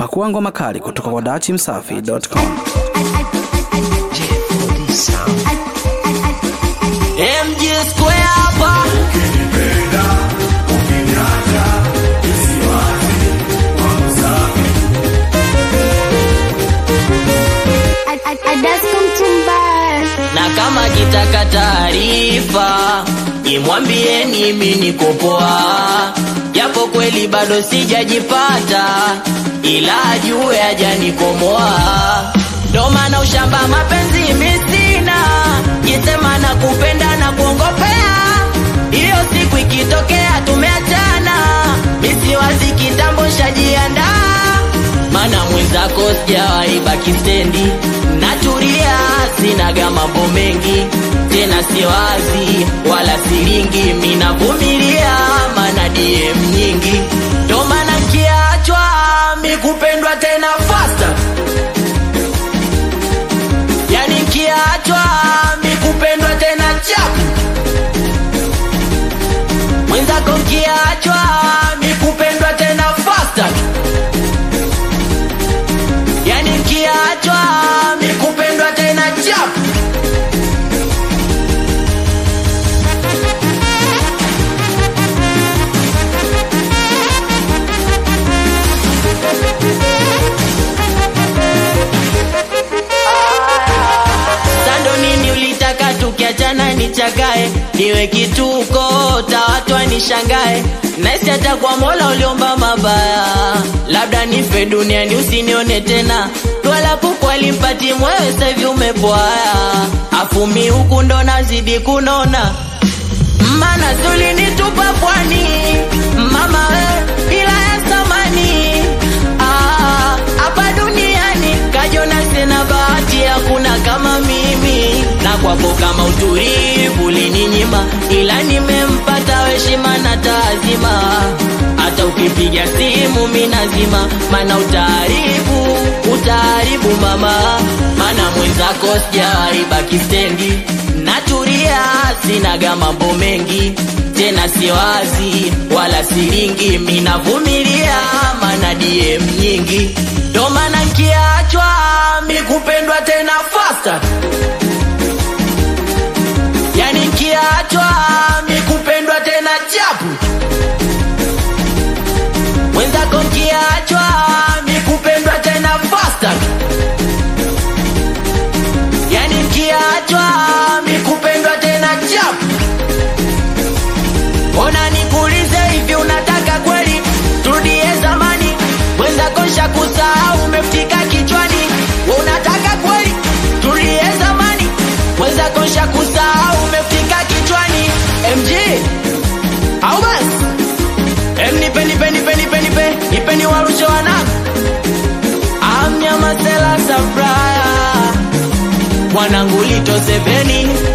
Pakua ngoma kali kutoka kwa dachimsafi.com. MG Square hapa na kama kitaka taarifa imwambieni mimi niko poa, japo kweli bado sijajipata, ila ajue hajanikomoa. Ndo maana ushamba mapenzi misina, jisema na kupenda na kuongopea, hiyo siku ikitokea tumeachana, misiwazi kitambo shajiandaa mana mwenzako sijawahi baki stendi, natulia, sinaga mambo mengi tena, siwazi wala silingi, minavumilia mana DM nyingi, ndo maana kiachwa mikupendwa tena faster, yani kiachwa mikupendwa tena chapu, mwenzako kiachwa mikupendwa tena faster yani kiachwa mikupendwa tena chapu sando nini ulitaka tukiachana nichagae niwe kituko tawatwa nishangae naisi hata kwa mola uliomba mabaya labda nife duniani usinione tena twala kuku alimpati mwewe sahivi umepwaya afumi huku ndo nazidi kunona mana sulinitupa pwani mama we ila ya samani Ah, hapa duniani kajona sina bahati hakuna kama mimi na kwako kama utulivu lininyima ila nimempata heshima na taazima hata ukipiga simu minazima mana utaharibu utaharibu mama mana mwenzako sijawahi baki stendi naturia sinaga mambo mengi tena siwazi wala silingi minavumilia mana DM nyingi ndo maana kiachwa mikupendwa tena faster yani kiachwa mikupendwa tena chapu mwenzako kiachwa mikupendwa tena faster yani kiachwa mikupendwa tena chapu ona nikuulize hivi unataka kweli turudie zamani mwenzako kusahau umefika kichwani We unataka kweli turudie zamani mwenzako kusahau umefika kichwani mg au basi em nipe nipe nipe nipe nipe nipe ni warushe wanangu amnyamasela sabraya mwanangu lito seveni